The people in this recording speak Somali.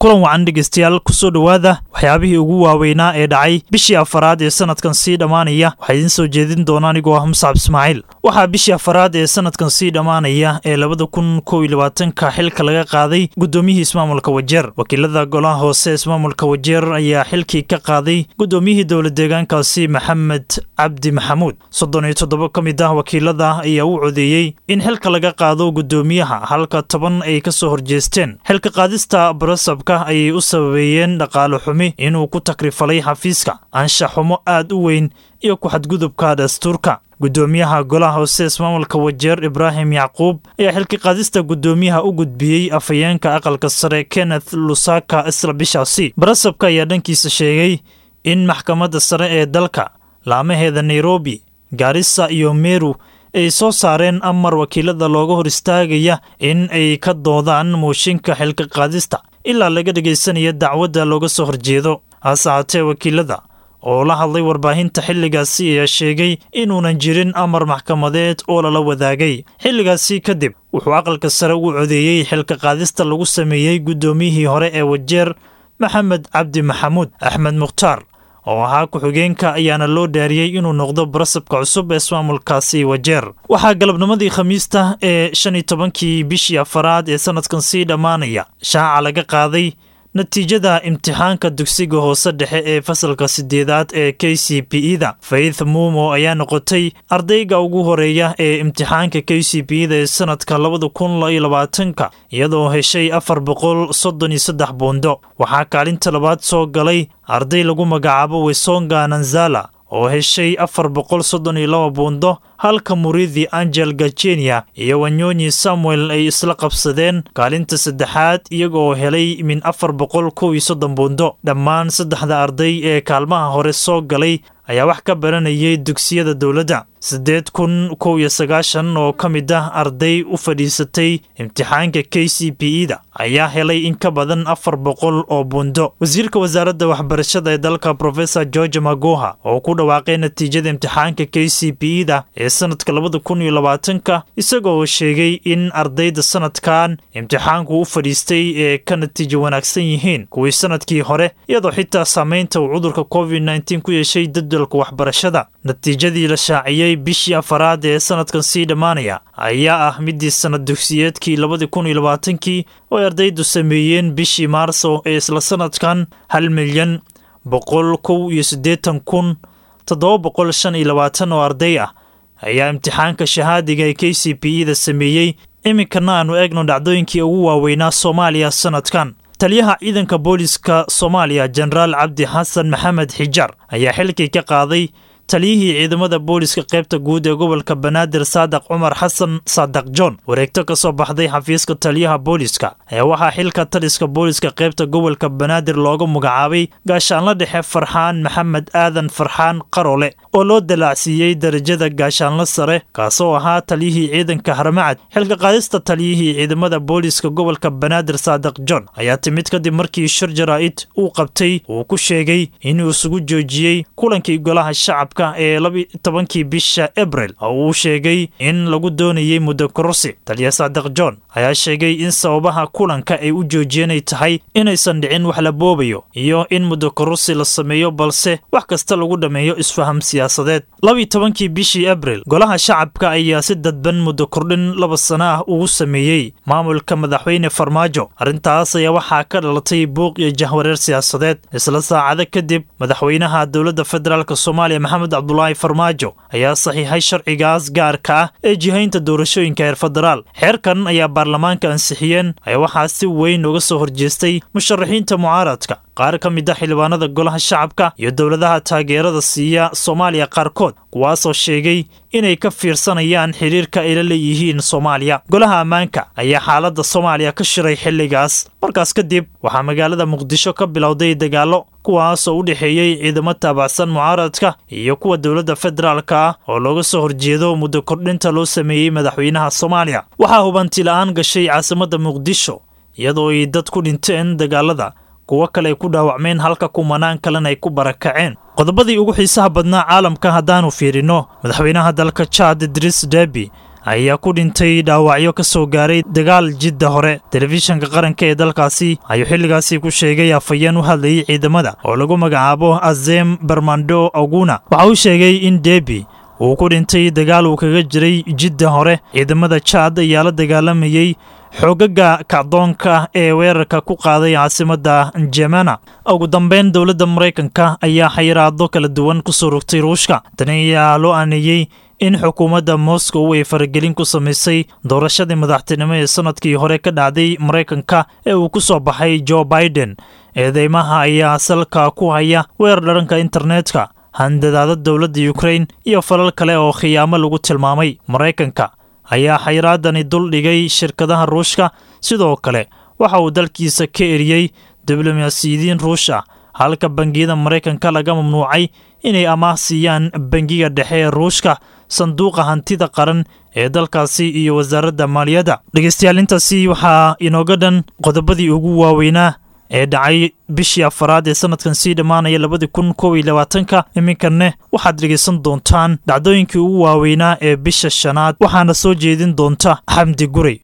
kulan wacan dhegeystayaal kusoo dhowaada waxyaabihii ugu waaweynaa ee dhacay bishii afaraad ee sanadkan sii dhammaanaya waxaa idiin soo jeedin doona anigoo ah muscab ismaaciil waxaa bishii afaraad ee sanadkan sii dhammaanaya ee labada kun kow iyo labaatanka xilka laga qaaday guddoomiyihii ismaamulka wajeer wakiilada golaha hoose ismaamulka wajeer ayaa xilkii ka qaaday guddoomiyihii dowla deegaankaasi maxamed cabdi maxamuud soddon iyo toddoba ka mid ah wakiilada ayaa u codeeyey in xilka laga qaado guddoomiyaha halka toban ay ka soo horjeesteen xilka qaadista barasabka ayay u sababeeyeen dhaqaale xumi inuu ku takrifalay xafiiska anshax xumo aad u weyn iyo ku-xadgudubka dastuurka guddoomiyaha golaha hoose ismaamulka wajeer ibraahim yacquub ayaa xilka qaadista guddoomiyaha u gudbiyey afhayeenka aqalka sare kenneth lusaka isla bishaasi barasabka ayaa dhankiisa sheegay in maxkamadda sare ee dalka laamaheeda nairobi gaarisa iyo meru ay soo saareen amar wakiilada looga hor istaagaya in ay ka doodaan mooshinka xilka qaadista ilaa laga dhegaysanaya dacwadda looga soo horjeedo hase haatee wakiilada oo la hadlay warbaahinta xilligaasi ayaa sheegay inuunan jirin amar maxkamadeed oo lala wadaagay xilligaasi kadib wuxuu aqalka sare u codeeyey xilka qaadista lagu sameeyey guddoomiyihii hore ee wajeer maxamed cabdi maxamuud axmed mukhtaar oo ahaa ku-xigeenka ayaana loo dhaariyey inuu noqdo barasabka cusub ee ismaamulkaasi wajeer waxaa galabnimadii khamiista ee shan iyo tobankii bishii afaraad ee sanadkan sii dhammaanaya shaaca laga qaaday natiijada imtixaanka dugsiga hoose dhexe ee fasalka sideedaad ee k c b e da faith muumo ayaa noqotay ardayga ugu horeeya ee imtixaanka k c b e da ee sanadka labada kun iyo labaatanka iyadoo heshay afar boqol soddon iyo saddex buundo waxaa kaalinta labaad soo galay arday lagu magacaabo wesonga nanzala oo heshay afar boqol soddon iyo laba buundo halka muridi angel gajenia iyo wanyonyi samuel ay isla qabsadeen kaalinta saddexaad iyagaoo helay min afar boqol kow iyo soddon buundo dhammaan saddexda arday ee kaalmaha hore soo galay ayaa wax ka baranayay dugsiyada dowladda siddeed kun kow iyo sagaashan oo ka mid ah arday u fadhiisatay imtixaanka k c b e da ayaa helay in ka badan afar boqol oo buundo wasiirka wasaaradda waxbarashada ee dalka professor george magoha oo ku dhawaaqay natiijada imtixaanka k c b e da ee sanadka labada kun iyo labaatanka isagoo sheegay in ardayda sanadkan imtixaanku u fadhiistay ee ka natiijo wanaagsan yihiin kuwii sanadkii hore iyadoo xitaa saamaynta uu cudurka covid nteen ku yeeshay dadalka waxbarashada natiijadii la shaaciyey bishii afaraad ee sanadkan sii dhammaanaya ayaa ah midii sanad dugsiyeedkii labadii kun iyo labaatankii oo ay ardaydu sameeyeen bishii maarso ee isla sanadkan hal milyan boqol kow iyo siddeetan kun toddoba boqol shan iyo labaatan oo arday ah ayaa imtixaanka shahaadiga ee k c b e da sameeyey iminkana aanu eegno dhacdooyinkii ugu waaweynaa soomaaliya sanadkan taliyaha ciidanka booliska soomaaliya jenaraal cabdi xasan maxamed xijaar ayaa xilkii ka qaaday taliyihii ciidamada booliska qaybta guud ee gobolka banaadir saadaq cumar xasan saadaq john wareegto ka soo baxday xafiiska taliyaha booliska ayaa waxaa xilka taliska booliska qaybta gobolka banaadir looga magacaabay gaashaanla dhexe farxaan maxamed aadan farxaan qarole oo loo dalaacsiiyey darajada gaashaanla sare kaasoo ahaa taliyihii ciidanka harmacad xilka qaadista taliyihii ciidamada booliska gobolka banaadir saadaq john ayaa timid kadib markii shir jaraa'id uu qabtay uu ku sheegay inuu isugu joojiyey kulankii golaha shacab ee labi tobankii bisha abril oo uu sheegay in lagu doonayey muddo kororsi taliya saadaq john ayaa sheegay in sababaha kulanka ay u joojiyeenay tahay inaysan dhicin wax la boobayo iyo in muddo kororsi la sameeyo balse wax kasta lagu dhammeeyo isfaham siyaasadeed labi tobankii bishii abril golaha shacabka ayaa si dadban muddo kordhin laba sano ah ugu sameeyey maamulka madaxweyne farmaajo arrintaas ayaa waxaa ka dhalatay buuq iyo jahwareer siyaasadeed isla saacado kadib madaxweynaha dowladda federaalk soomaaliya maxamed cabdulaahi farmaajo ayaa saxiixay sharcigaas gaarka ah ee jihaynta doorashooyinka heer federaal xeerkan ayaa baarlamaanka ansixiyeen ayaa waxaa si weyn uga soo horjeestay musharaxiinta mucaaradka qaar ka mid a xildhibaanada golaha shacabka iyo dowladaha taageerada siiya soomaaliya qaarkood kuwaasoo sheegay inay ka fiirsanayaan xiriirka ay la leeyihiin soomaaliya golaha ammaanka ayaa xaaladda soomaaliya ka shiray xilligaas markaas kadib waxaa magaalada muqdisho ka bilowday dagaallo kuwaasoo u dhexeeyey ciidamo taabacsan mucaaradka iyo kuwa dowladda federaalka ah oo looga soo horjeedo muddo kordhinta loo sameeyey madaxweynaha soomaaliya waxaa hubanti la-aan gashay caasimadda muqdisho iyadoo ay dad ku dhinteen dagaalada kuwo kale ay ku dhaawacmeen halka kumanaan kalena ay ku barakaceen qodobadii ugu xiisaha badnaa caalamka haddaannu fiirinno madaxweynaha dalka jaad idriis debi ayaa ku dhintay dhaawacyo ka soo gaaray dagaal jidda hore telefishanka qaranka ee dalkaasi ayuu xilligaasi ku sheegay afhayeen u hadlayay ciidamada oo lagu magacaabo azem barmando oguna waxa uu sheegay in debi uu ku dhintay dagaal uu kaga jiray jidda hore ciidamada jaad ayaa la dagaalamayey xoogaga kacdoonka ee weerarka ku qaaday caasimadda jemana ugu dambeyn dowladda maraykanka ayaa xayiraado kala duwan ku soo rogtay ruushka tani ayaa loo aaneeyey in xukuumadda moscow ay faragelin ku samaysay doorashadii madaxtinimo ee sannadkii hore ka dhacday maraykanka ee uu ku soo baxay jo biden eedeymaha ayaa salka ku haya weerar dharanka internetka handadaada dowladda yukrain iyo falal kale oo khiyaamo lagu tilmaamay maraykanka ayaa xayiraadani dul dhigay shirkadaha ruushka sidoo kale waxa uu dalkiisa ka eriyey diblomaasiyidiin ruush ah halka bangiyada maraykanka laga mamnuucay inay amaah siiyaan bangiga dhexe ee ruushka sanduuqa hantida qaran ee dalkaasi iyo wasaaradda maaliyadda dhegeystayaal intaasi waxaa inooga dhan qodobadii ugu waaweynaa ee dhacay bishii afaraad ee sannadkan sii dhammaanaya labadii kun kow iyo labaatanka iminkanne waxaad dhegaysan doontaan dhacdooyinkii ugu waaweynaa ee bisha shanaad waxaana soo jeedin doonta xamdi gurey